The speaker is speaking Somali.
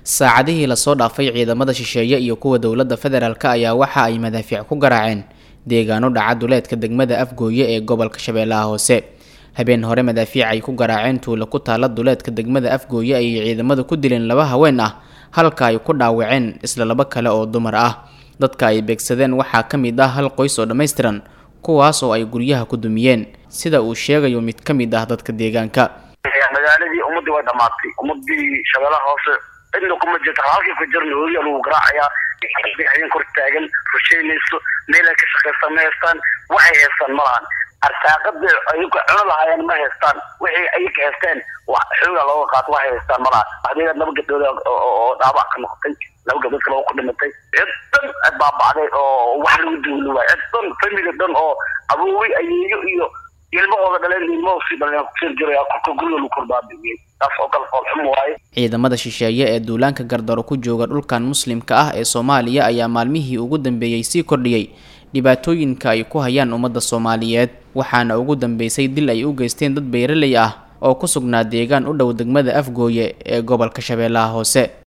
saacadihii lasoo dhaafay ciidamada shisheeye iyo kuwa dowladda federaalk ayaa waxa ay madaafiic ku garaaceen deegaano dhaca duleedka degmada afgooye ee gobolka shabeellaha hoose habeen hore madaafiic ay ku garaaceen tuulo ku taala duleedka degmada afgooye ayay ciidamadu ku dileen laba haween ah halka ay ku dhaawaceen isla laba kale oo dumar ah dadka ay beegsadeen waxaa ka mid ah hal qoys oo dhammaystiran kuwaas oo ay guryaha ku dumiyeen sida uu sheegayo mid ka mid ah dadka deegaanka magaaladii ummadii way dhamaatay ummadii shabeellaha hoose cidna kuma jirto halkii ku jirna hooya lagu garaacayaa habeen kor taagan rusheynayso meel ay ka shaqaystaan ma haystaan waxay haystaan ma lahan arsaaqada ayaga cuno lahaayeen ma haystaan wixii ayaga haysteen xooga looga qaato waxay haystaan ma lahan waxdeeda laba gabdhood oo dhaabac ka noqotay laba gabdhood kale oo ku dhimatay cid dhan baabacday oo wax lagu duuli waay cid dhan family dhan oo aboowi ayeeyo iyo ilmahooda dhaleen ilmahoosi dhaleen kusir jiraya korka guriga lagu korbaabiiyey taas oo kale foolxum waaye ciidamada shisheeye ee duulaanka gardaro ku jooga dhulkan muslimka ah ee soomaaliya ayaa maalmihii ugu dambeeyey sii kordhiyey dhibaatooyinka ay ku hayaan ummadda soomaaliyeed waxaana ugu dambeysay dil ay u geysteen dad beeraley ah oo ku sugnaa deegaan u dhow degmada afgooye ee gobolka shabeellaha hoose